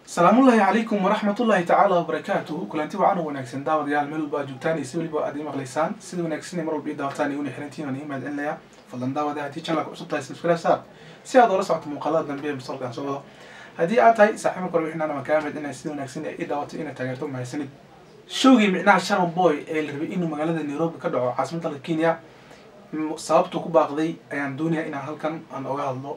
salaamullaahi calaykum waraxmatullaahi tacaala wabarakaatuhu kulanti wacan u wanaagsan daawadayaal meel walba aad joogtaan iyo si weliba aad ii maqlaysaan sida wanaagsan mar walba ii daawataan iyo una xirantiin aan ii mahadcelinaya fadlan daawada haddii channelka cusub tahay subscribe saar si aad oola socoto muuqaalada dambe ee mustaqbalkan soo wado haddii aad tahay saaxiibo kale wixinaan ama kaa mahadcelinaya sida wanaagsan ee ii daawato inaad taageerto mahadsanid showgii micnaha sharon boy ee la rabay inuu magaalada nairobi ka dhaco caasimadda dalka kenya sababtu ku baaqday ayaan doonaya inaan halkan aan oga hadlo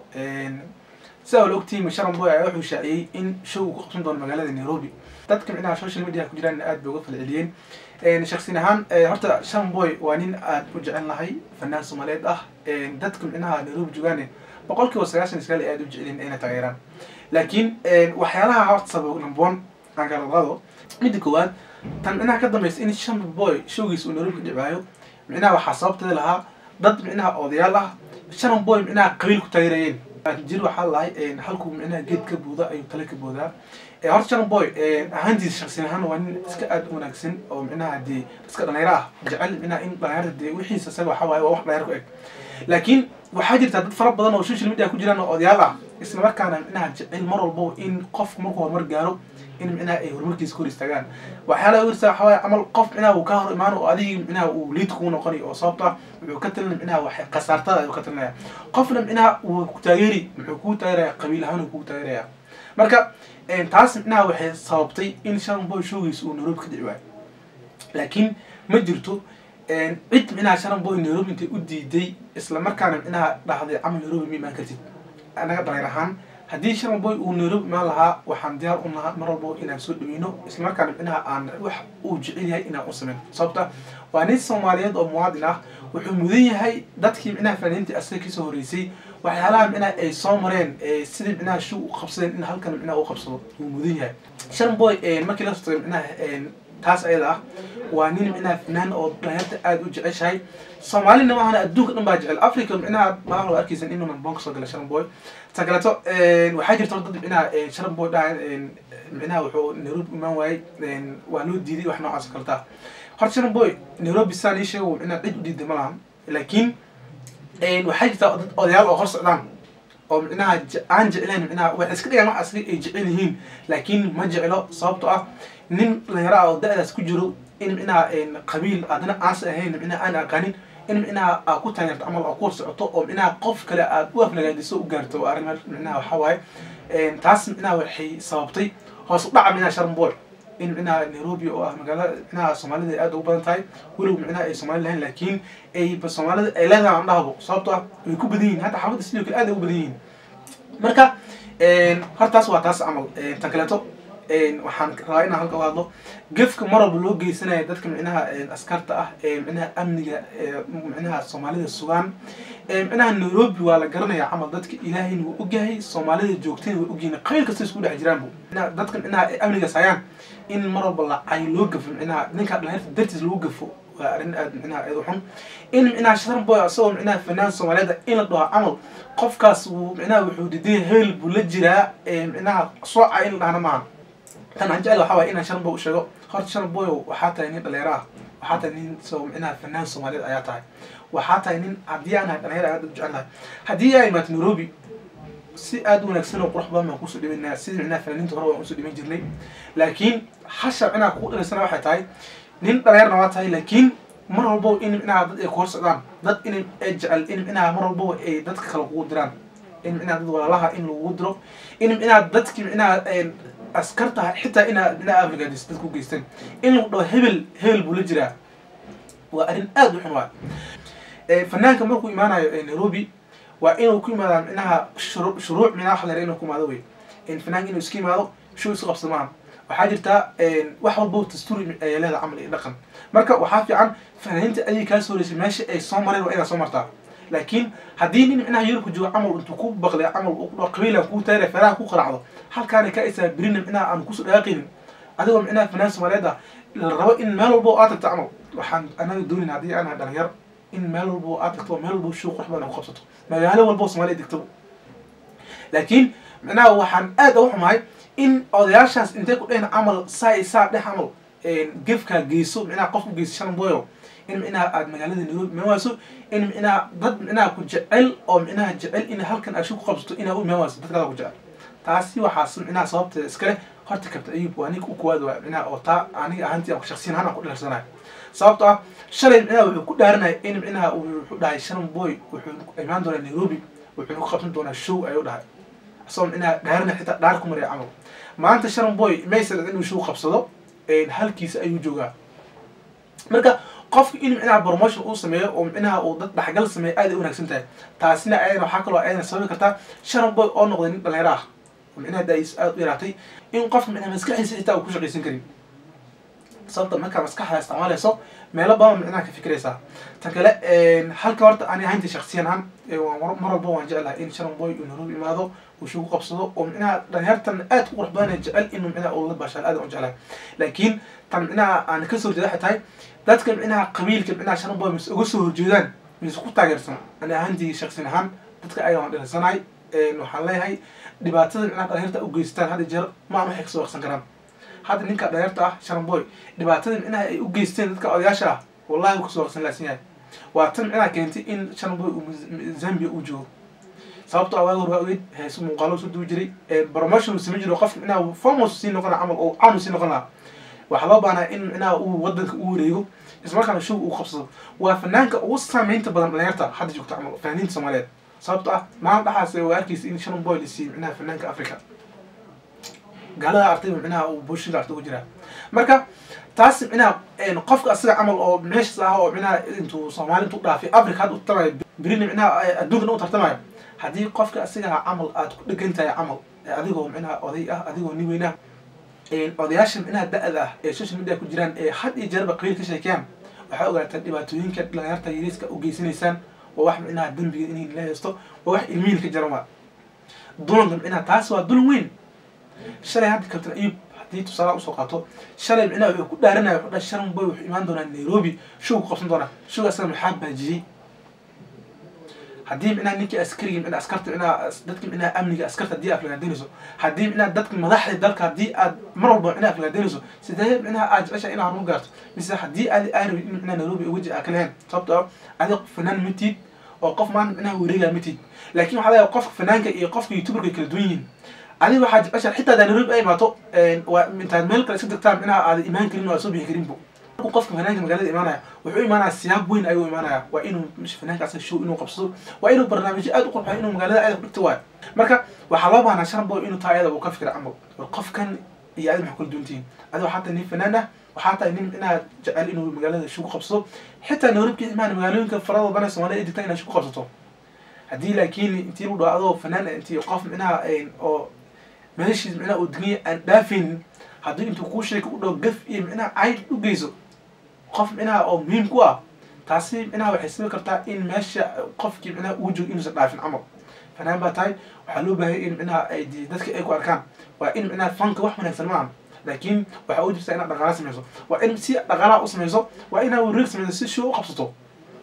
sidaa wala ogtihiin sharon boy ayaa wuxuu shaaciyey in show uu ku qabsan doono magaalada nairobi dadka micnaha social media ku jiraan aad bay uga falceliyeen shaksin ahaan horta sharon boy waa nin aad u jecel nahay fanaan soomaaliyeed ah dadka micnaha nairobi joogaane boqol kiiba sagaashan iskaal aad u jecelin inay taageeraan laakiin waxyaalaha horta sabab number one aan kala qaado midda koowaad tan micnaha ka dambaysa in sharon boy showgiisa uu nairobi ka dhicaayo micnaha waxaa sababteeda lahaa dad micnaha odayaal ah sharon boy micnaha qabiil ku taageerayeen jir waxaa lahay halkuu micnaha geed ka buuda ayuu tale ka boodaa horta sharon boy ahaantiisa shaksin ahaan waa nin iska aad u wanaagsan oo micnaha dee iska dhalinyaro ah jecel micnaha in dhalinyarta dee wixiisa isaga waxa waaye waa wax dhalinyaro ku eg laakiin waxaa jirta dad fara badan oo social media ku jiraan oo odayaal ah isla markaana micnaha jecel mar walbo in qofku markuu horumar gaaro in micnaha ay horumarkiisa kor istaagaan waxyaalaha wirsa waxa waaye camal qof micnaha uu ka hor imaano oo adigii micnaha uu liid kugu noqonayo oo sababta wuxuu ka talinaya micnaha wax khasaartada ayuu ka talinaya qofna micnaha wuu ku taageeri muxuu kugu taageeraya qabiil ahaan uu kugu taageeraya marka taas micnaha waxay sababtay in sharon boy showgiisa uu nairobi ka dhici waayo laakiin ma jirto cid micnaha sharon boy nairobi intay u diiday isla markaana micnaha dhahday camal nairobi ma imaan kartid anaga dhalinyar ahaan haddii sharon boy uu nairobi imaan lahaa waxaan diyaar u nahaa mar walbo inaan soo dhaweyno isla markaana micnaha aan wax uu jecel yahay inaan u sameyn sababta waa nin soomaaliyeed oo muwaadin ah wuxuu mudan yahay dadkii micnaha fanaaniintii asaga kasoo horreysay waxyaalaha micnaha ay soo mareen sidii micnaha show u qabsadeen in halkan micnaha u qabsado wuu mudan yahay sharon boy markii la sotay micnaha taas ayada ah waa nin micnaha fanaan oo dhalinyarta aada u jeceshahay soomaalina maahana adduunka dhan baa jecel africa micnaha maa loo arkaysan inuu namboon kasoo gala sharon boy ta kaleeto waxaa jirta dad micnaha sharon boy dhaha micnaha wuxuu nairobi imaan waayey waa loo diiday wax noocaas oo kaleta horta sharon boy nairobi saan ii sheego micnaha cid u diiday ma lahan laakiin waxaa jirta dad odayaal oo hor socdaan oo micnaha aan jeclayn micnaha waxay iska dhigaan wax asli ay jecel yihiin laakiin ma jeclo sababto ah nin dhalinyaro ah oo da-daas ku jiro in micnaha qabiil adna aansa ahayn micnaha aan aqaanin in micnaha aad ku taageerto camal oo ku hor socoto oo micnaha qof kale aad u aflagaadiso u gaarto waa arrin micnaha waxaa waaye taas micnaha waxay sababtay hoos u dhaca micnaha sharon boy in micnaha nairobi oo ah magaalada micnaha soomaalida ay aada ugu badan tahay weliba micnaha ay soomaali lahayn laakiin ay soomaalida ay leedahay aan dhahbo sababto ah way ku badan yihin hatta xaafadda sidoo kale aad ay u badan yihiin marka hortaas waa taas camal tan kaleeto waxaan rabaa inaan halka u hadlo gefka mar walba loo geysanaya dadka micnaha askarta ah ee micnaha amniga micnaha soomaalida sugaan micnaha nairobi waa la garanaya camal dadka ilaahayna wuu ogyahay soomaalida joogtayna way ogyihin qabiil kasta isku dhex jiraanbu dadka micnaha amnigaas hayaan in mar walba lacay loo gafo micnaha ninka dhalinyarta dartiis lagu gafo waa arrin aad micnaha aad u xun in micnaha sharon boy asagoo micnaha fanaan soomaaliyeed in la dhaho camal qofkaas wuu micnaha wuxuu diday heel buu la jiraa micnaha sooca in la dhahna maaha tan aan jecel waxaa waye inaan sharon boy u sheego horta sharon boy waxaa tahay nin dhalinyaro ah waxaa tahay nin so micnaha fanaan soomaaliyeed ayaa tahay waxaa tahay nin haddii aan ahay dhalinyaro aad u jecel lahay haddii aa imaato nairobi si aada u wanaagsan oo qurux badan baan kusoo dhibanaa sidii micnaha fanaaniinta hore waan usoo dhiban jirnay laakiin hasha micnaha kugu dhalaysana waxay tahay nin dhalinyarna waa tahay laakiin mar walbo in micnaha dad ay ku hor socdaan dad in ay jecel in micnaha mar walbo ay dadka kale kugu diraan in micnaha dad walaalaha in lagugu diro in micnaha dadki micnaha askarta xitaa inaad micnaha afrigadis dadku geysteen in lagu dhaho hebel hebel buu la jiraa waa arrin aada u xun waay fanaanka markuu imaanayo nairobi waa inuu ku imaadaa micnaha shuru shuruuc micnaha waxa la inuu ku imaado wey fanaanka inuu iska imaado show isu qabsado maaha waxaa jirta wax walbo dastuuri ay leedahay camal iyo dhaqan marka waxaa fiican fanaaniinta ayay kaa soo horeysay meesha ay soo mareen waa inaad soo martaa laakiin haddii nin micnaha yurubka joogo camal intuu ku baqlay camal qabiilan kuu taagay feeraha ku qaracdo halkaana ka isaa berina micnaha aan kusoo dhaaqaynin adigoo micnaha fanaan soomaaliyeed ah la rabo in meel walbo aad tagto camal waxaan anaga doonin haddii aan ahay dhalinyar in meel walbo aad tagto meel walbo show qurux badan ku qabsato magaalo walbo soomaaliya degtaba laakiin micnaha waxaan aad uga xumahay in odayaashaas intay ku dhehen camal saa i saa dheh camal gefkaa geyso micnaha qof ku geyso sharon boyo in micnaha aada magaalada nairobi imaawaaso in micnaha dad micnaha ku jecel oo micnaha jecel in halkan aad show ku qabsato inaa u imaawaaso dadkaada ku jecel taasi waxaas micnaha sababteeda iskale horta kabta ayub waa ninka u kuwaad waa micnaha oo taa aniga ahaantii aan shaksiyan ahaan aan ku dhalersanayo sababto ah shalay micnaha wuxuu ku dhaaranaya in micnaha wuxuu dhahay sharon boy wuxuu imaan doonaa nairobi wuxuuna ku qabsan doonaa show ayuu dhahay isagoo micnaha dhaarana xitaa dhaar ku maraya camal maanta sharon boy maysa inuu show qabsado halkiisa ayuu joogaa marka qofka in micnaha promotion uu sameeyo oo micnaha uu dad dhaxgal sameeyo aad ay wanaagsan tahay taasina ayadana waxaa kaloo ayadana sababi kartaa sharon boy oo noqday nin dhalinyaro ah oo micnaha daais aada u yaraatay in qofka micnaha maskaxdiisa xitaa uu ku shaqaysan karin sababta markaa maskaxda isticmaalayso meelo badan micnaha ka fikiraysaa tan kale halka horta ani ahaynta shaksiyan ahaan mar walba waan jeclahay in sharon boy uu nairobi imaado uu shugu qabsado oo micnaha dhalinyartan aad u qurux badan jecel inuu micnaha uu la baashaal aad u jeclahay laakiin tan micnaha aan kasoo horjeeda waxay tahay dadka micnaha qabiilka micnaha sharon boy mise uga soo horjeedaan mise ku taageersan ani ahaantii shaksiyan ahaan dadka ayaga waan dhalinsanahay waxaan leeyahay dhibaatada micnaha dhalinyarta u geystaan hadda jeer ma aan waxay kasoo waqsan karaan hadda ninka dhalinyarta ah sharon boy dhibaatada micnaha ay u geysteen dadka odayaasha ah wallahi wuu kasoo waqsan laasan yahay waa tan micnaha keentay in sharon boy uu zambia uu joogo sababto ah waagi hore waa ogeyd hees muuqaalo soo duwi jiray promotion uu samayn jiro qofka micnaha fomos sii noqon camal oo caan sii noqon lahaa waxaa loo baahnaa in micnaha uu wadanka u wareego islamarkaana show uu qabsado waa fanaanka ugu saameynta badan dhalinyarta hadda joogta camal fanaaniinta soomaaliyeed sababto ah maalin dhaxaas waa arkaysa in sharon boy la siiyey micnaha fanaanka africa gaalada artayba micnaha uu bulshada arta ugu jiraa marka taas micnaha qofka asaga camal oo meeshas ah oo micnaha intuu soomaali intuu dhaafay africa hadda u tartamayo berina micnaha adduunkan u tartamayo haddii qofka asigaha camal aad ku dhegan tahay camal adigoo micnaha oday ah adigoo nin weyn ah odayaasha micnaha da-da ah ee social media ku jiraan ee had iyo jeerba qabiil ka sheekeeyaan waxaa ogaataan dhibaatooyinka dhalinyarta yariiska u geysanaysaan waa wax micnaha dembiga inay la haysto waa wax ilmihin ka jaran waa dulanka micnaha taas waa dulan weyn shalay hadda kabtan ayub haddii tusaalaha usoo qaato shalay micnaha wuxuu ku dhaaranaya wuxuu dhahay sharon boy wuxuu imaan doonaa nairobi show ku qabsan doonaa show asaga maxaa baajiyey haddii micnaha ninkii askariga micnaha askarta micnaha dadka micnaha amniga askarta haddii aad aflagaadeynayso haddii micnaha dadka madaxda dalka haddii aad mar walba micnaha aflagaadeynayso sidee micnaha aad jecesha inaad horumar gaarto mise haddii aad aan rabin in micnaha nairobi waji aa ka lahayn sababto ah adiga fanaan matid oo qof maanta micnaha wareegaa matid laakiin waxaa leeyahay qofka fanaanka iyo qofka youtuberka kala duwan yihiin adiga waxaa jecesha xitaa hadaa nairobi ay imaato waa intaad meel kale iska degtaan micnaha aad imaan karin oo aad soo bixi karinbo qofka fanaanka magaalada imaanaya wuxuu imaanaya siyaab weyn ayuu imaanaya waa inuu fanaanka asaga show inuu qabsado waa inuu barnaamijyo aad u qurxayo inuu magaalada aad dhigto waayo marka waxaa loo baahnaa sharon boy inuu taa ayada uu ka fikira camal war qofkan iyo adiga maxaa kula duwantihiin adiga waxaa tahay nin fanaan ah waxaa tahay nin micnaha jecel inuu magaalada show qabsado xitaa nairobki imaan magaalooyinka farada badan soomaalida ay digtaan inaad show qabsato haddii laakiin intii lagu dhaho adoo fanaan intii qof micnaha oo meeshiis micnaha uu degniya aan dhaafaynin haddii intuu kuu sheeka u dhaho gaf iyo micnaha cayd u geyso qof micnaha oo muhiim ku ah taasi micnaha waxay sabi kartaa in meesha qofkii micnaha uu joogo inuusan dhaafin camal fanaan baa tahay waxaa loo baahaya in micnaha ay dadka ay ku arkaan waa in micnaha fanka wax wanaagsan maaha laakiin waxaa u jirtaa inaad dhaqaala samayso waa in si dhaqaalaha u samayso waa inaad wareeg samayso si show u qabsato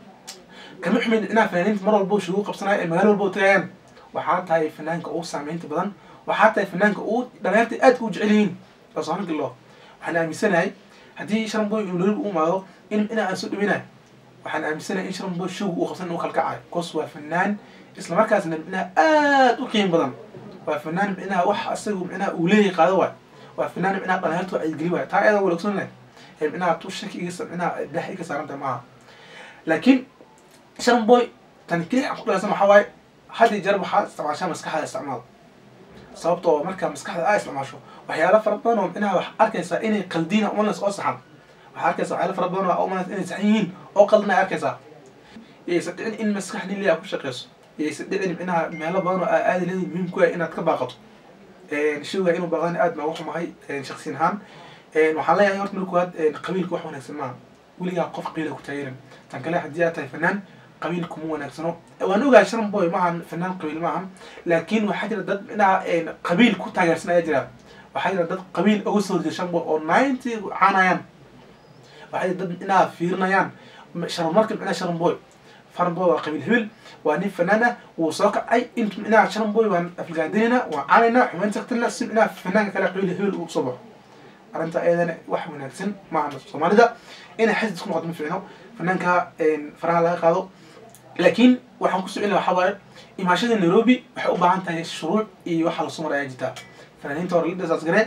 kama xumin micnaha fanaaniinta mar walba show u qabsanaya ee magaalo walba u tagayaan waxaa tahay fanaanka ugu saameynta badan waxaa tahay fanaanka uu dhalinyarta aadka u jecel yihiin soonka loo waxaan aaminsanahay haddii sharon boy uu nairobi u imaado in micnaha aan soo dhaweynayo waxaan aaminsanahay in sharon boy showga uu qabsan inuu kalkacayo cos waa fanaan isla markaasna micnaha aad u qiimo badan waa fanaan micnaha wax asagu micnaha uu leeyahay qaado waay waa fanaan micnaha dhalinyarta waa cayigeli waay taa ayada wala ogsoonay ee micnaha tu shaki iga micnaha dah iga saaranta maaha laakiin sharon boy tan kelix aan ku dhalaysan waxaa waaye had iyo jeer waxaa isticmaashaa maskaxda isticmaal sababtoo markaa maskaxda aa isticmaasho waxyaalo fara badan oo micnaha wax arkaysaa inay qaldiina umanas oo saxan waxaa arkaysaa waxyaalo fara badan oo umanas inay saxan yihiin oo qaldina arkaysaa yaysa dhicin in maskax nin liyaa ku shaqeyso yaysa dhicin micnaha meelo badan oo aa aadi leedahay muhiim ku yahay inaad ka baaqato showga inuu baaqdan aad baa uga xumahay shaksiyan ahaan waxaan leeyahay horta marka koowaad qabiilka wax wanaagsan maaha weligaa qof qabiila ku taageerin tan kale haddii aad tahay fanaan qabiil kuma wanaagsano waan ogahay sharon boy maahan fanaan qabiil maahan laakiin waxaa jira dad micnaha qabiil ku taageersan ayaa jira waxaa jira dad qabiil uga soo horjeeda sharon boy oo ninety caanayaan waxaa jira dad micnaha fiirinayaan sharumarka micnaha sharon boy sharon boy waa qabiil hebel waa nin fanaan ah wuu soo kacay intu micnaha sharon boy waan aflagaadinayna waan caanaynaa xumayn tagtina si micnaha fanaanka kale qabiil hebel uu soo baxo arrinta ayadana wax wanaagsan maaha soomaalida inay xasd isku noqoto ma fiicno fanaanka faraha laga qaado laakiin waxaan kusoo celina waxaa waaye imaashada nairobi waxay u baahan tahay shuruuc iyo waxa lasoo mar ayaa jirtaa fanaaniinta hore la dhasaas garee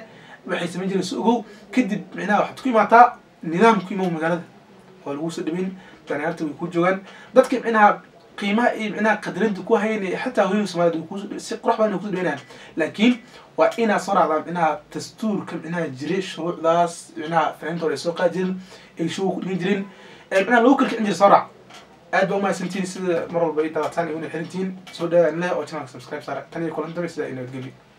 waxay samayn jireen si ogow kadib micnaha waxaad ku imaataa nidaamku imow magaalada waa lagu soo dhaweyn danyarta way ku joogaan dadka micnaha qiimaha iyo micnaha qadarinta ku hayn xataa hooyinka soomaaliyed way kuso si qurux badan ay kuso dhaweynayaan laakiin waa inaad soo raacdaa micnaha dastuurka micnaha jiray shuruucdaas micnaha fahimta hore ay soo qaadi jirin ay show ku dhigan jirin micnaha lagu kala kicin jira soo raac aad baa umahadsantihin sida mar walba ay daawataan ay una xirintihiin soo dhawaad leh oo channelka subscribe saara tan iyo kulan dambe sida ay nabadgelyo